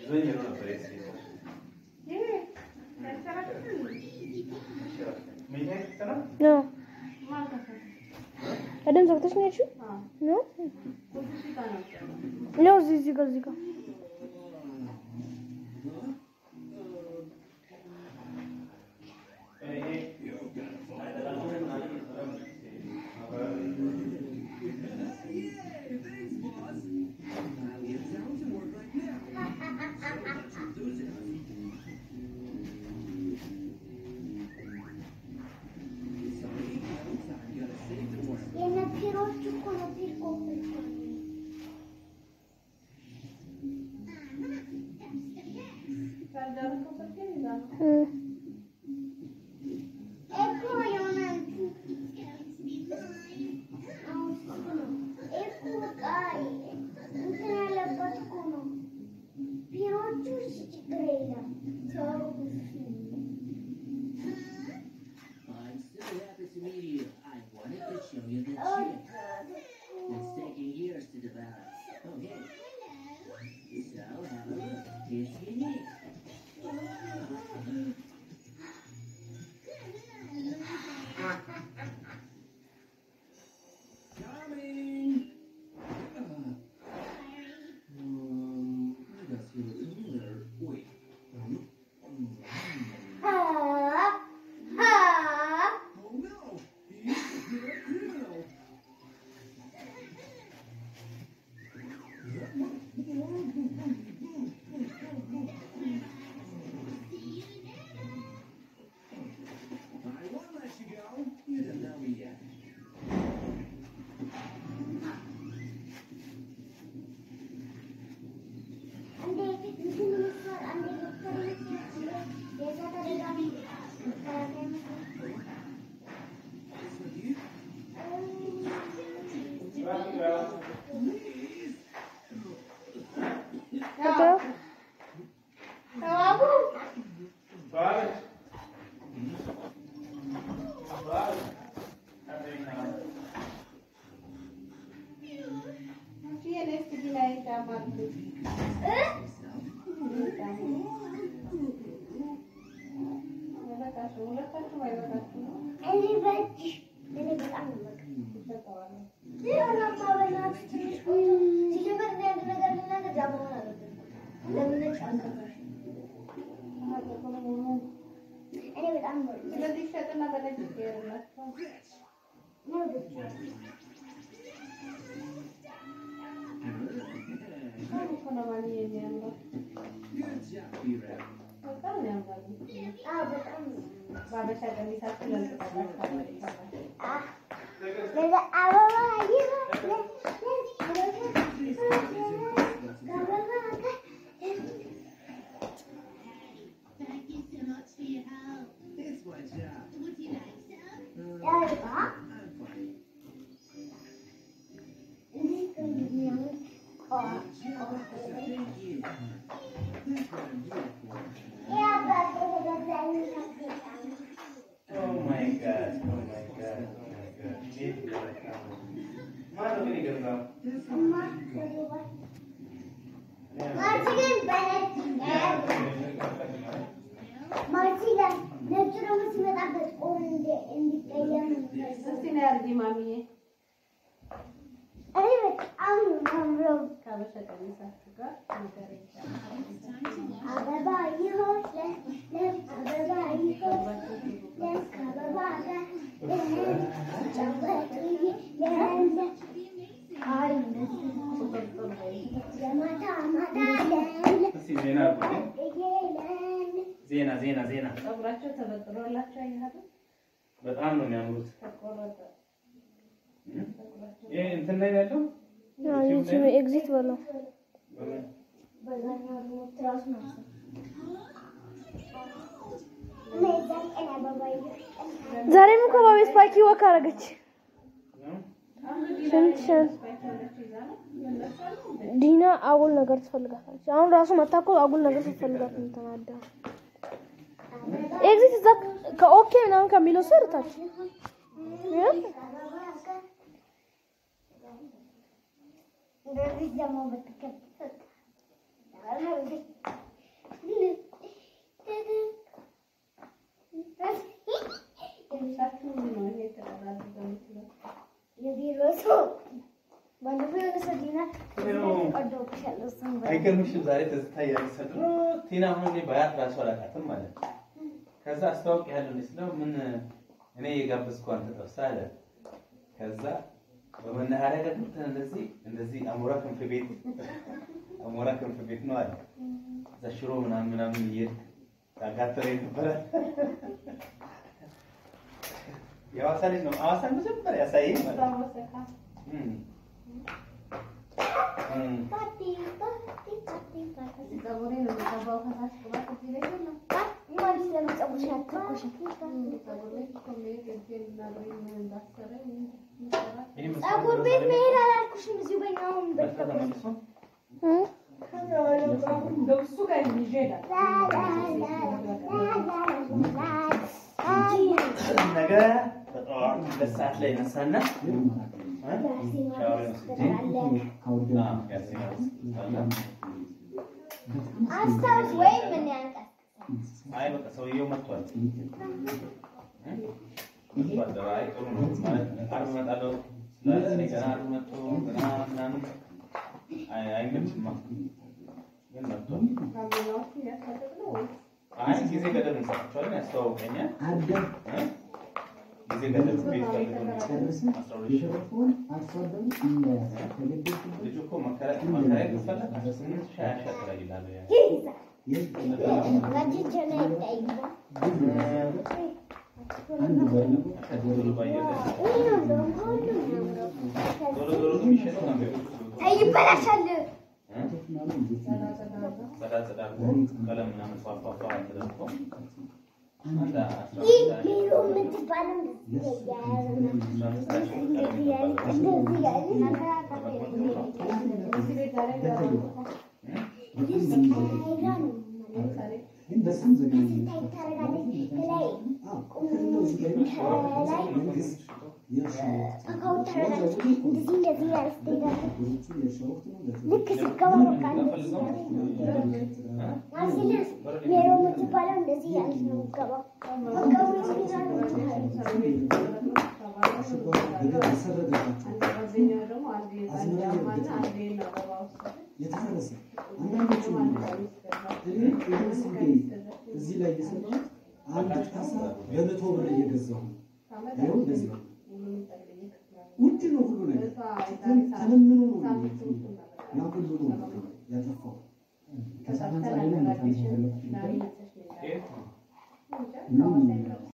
Sueño no aparece. መኝታ ክፍት ነው? ነው ቀደም ዘግተሽ ነው ያልሽው? ነው ነው እዚህ እዚህ ጋር እዚህ ጋር የነፒሮች እኮ ነፒር ኮምፕሌት እ እኮ የሆነ እኮ በቃ እንትን ያለበት እኮ ነው። ፒሮቹ ችግር የለም ሰው I'm so happy to meet you. I wanted to show you the chip. It's taking years to develop. Okay. So have a look. It's unique. Coming. Um, I got you a cooler. Wait. Um, um, ሀብ ሀብ Oh no! He's a criminal! I won't let you go. You don't know me yet. አንዴ እንትን መስራት አንዴ ዶክተር መስራት አንዴ የዛ ተደጋሚ መከላከያ መስራት It's with you. ገባሁ። ተዋቡ ሰዋለች። ሰዋለች። እኔ በእጅ እኔ በጣም ነው የምወደው። ይኸውናማ በእናትህ ትንሽ ቆይ። ሲጀመር እኔ አንድ ነገር ልናገር እዛ መሆን አለብን። ለምን ነጭ አልገባሽም? እኔ በጣም ነው የምወደው። እኔ ወድጄዋለሁ። Good job, Hero. አዎ በጣም ነው። አህ ለዛ አበባ ይኸው አበባ ጋር It's my job. ያልባ I'm fine. እንዴት እንደሚያምር ቆ Thank you. That's what I'm here for. የአባቴ ተገዛኝ ታገዛኝ Oh my God, oh my God, oh my God. እንዴት እንደመጣ ነው። ማነው ግን የገዛው? እማ ተገባ ማርቺ ግን በነጭ ማርቺ ጋር ነጭ ደግሞ ሲመጣበት ኦር እንዲቀየም እኔ በጣም ነው የማምረው። አበባ ይሆን ለ- ለ- አበባ ይሆን ለ- ከአበባ ጋር ለ- ጫወት ለ- አይ ለማታ ማታ ለ- እስኪ ዜና አድርጉልኝ። ለ- ዜና ዜና ዜና ፀጉራቸው ተበጥሮላቸው አይሃዱ በጣም ነው የሚያምሩት። ተቆረጠ። ይሄ እንትን ላይ ነው ያለው አዎ፣ ዩቲዩብ ኤግዚት በለው። በምን? በዛኛው ደግሞ ትራስ ነው እና የዛን ቀን አበባ ይሆን ዛሬም እኮ በቤት ፓኪ ወክ አደረገች። ነው? ስንት ስንት ዲና አጉል ነገር ትፈልጋለች። አሁን ራሱ መታ እኮ አጉል ነገር ስትፈልጋት ነው ተናዳ። ኤግዚት እዛ ከኦኬ ምናምን ከሚለው ስር ታች እንደዚህ ደግሞ ብትከተት እሱም አይገርምሽም? ዛሬ ትዝታ እያነሳ ድሮ ቲና አሁን እኔ በአያት ራሱ አላውቃትም ማለት ነው። ከዛ አስተዋውቅ ያለው ስለው ምን እኔ የጋበዝኩ አንተ ጠብሳ አለ። ከዛ በመናኸሪያ ጋር ገብተን እንደዚህ እንደዚህ አሞራ ክንፍ ቤት አሞራ ክንፍ ቤት ነው አለ። እዛ ሽሮ ምናምን ምናምን እየሄድክ ታጋተረኝ ነበረ። የሐዋሳ ልጅ ነው። ሐዋሳ መጀመሪያ ያሳየኝ ማለት ነው። እም። እም። ፓቲ ፓቲ ፓቲ ፓቲ ፀጉሬ ነው የሚቀባው ከታች ቅባት እዚህ ላይ የለም። ማለት ለምን ፀጉርሽ አትተኮሽ? ፀጉሬ እኮ መሄድ እጄን እና እግሬን እንዳሰረኝ የሚሰራ ይሄ መስሎኝ ፀጉር ቤት መሄድ አላልኩሽም። እዚሁ በእኛ አሁን መጣ ተመልሶ እንደው እሱ ጋር ይዤ እሄዳለሁ። ነገ በጠዋት ሁለት ሰዓት ላይ ነሳና ሻወር ወስጄ ያሲና አስታውስ ወይም ምን ያንቀስ አይ በቃ ሰውየው መጥቷል መጥቷል። አይ ጥሩ ነው ማለት ዓርብ እመጣለሁ ስላለ እኔ ገና ዓርብ መጥቶ ገና ምናምን አይ- አይመችማ ግን መጥቷል። ካሜራዎቹ እያሳደድ ነው ወይስ አይ ጊዜ ገደብ እንሰጣቸዋለን፣ ያስተዋውቀኛል እ? ጊዜ ገደብ ቤት ፈልገው አስራ ሁለት ሺህ ልጁ እኮ መከራ- መከራየት ከፈለግ አስራ ስምንት ሺህ ሀያ ሺህ ያከራይልሃል ያ ጋጅጀና ይጠይቃል ቶሎ ባየለት ይህ ነው እንደውም ከሁሉም የሚያምረው። ዞሮ ዞሮ የሚሸጠው ነው ቤት አይ ይበላሻል። እ? ጸዳ ጸዳ አድርገው ጸዳ ጸዳ አድርጎ ቀለም ምናምን ፏፏፏ ተደርጎ አንድ አስራ ይህ አምስት ሀያ ሜሮ የምትባለው እንደዚህ ያያዘ አስራ አምስት ሀያ ሺህ ቀለም እንደዚህ ያለ ይባላል። እንደዚህ ያለ እዚህ ቤት ዛሬ ገባሁ። ልብስ ቀይራ ነው ለምሳሌ ስታይ ታደርጋለች። ከላይ ከላይ ፓካውን ታደርጋለች። እንደዚህ እንደዚህ ያለ ትሄዳለች። ልክ ስትገባ በቃ እንደዚህ ያለች አልሲልስ ሜሮ የምትባለው እንደዚህ ያለች ነው የምትገባው። በቃ ወይ ሲዛ ነው የምትሄደው። ጓደኛው ደግሞ አንዴ የህፃን ጫማና አንዴ የአበባ ውስጥ የተፈረሰ አንዳንዶቹ እዚህ ላይ የሰማሁት አንድ ካሳ በመቶ ብር እየገዛሁ ነው። ይኸው እንደዚህ ነው። ውድ ነው ሁሉ ነገር ተለምኖ ነው ያ ሁሉ ነው ያጠፋው። የት ነው?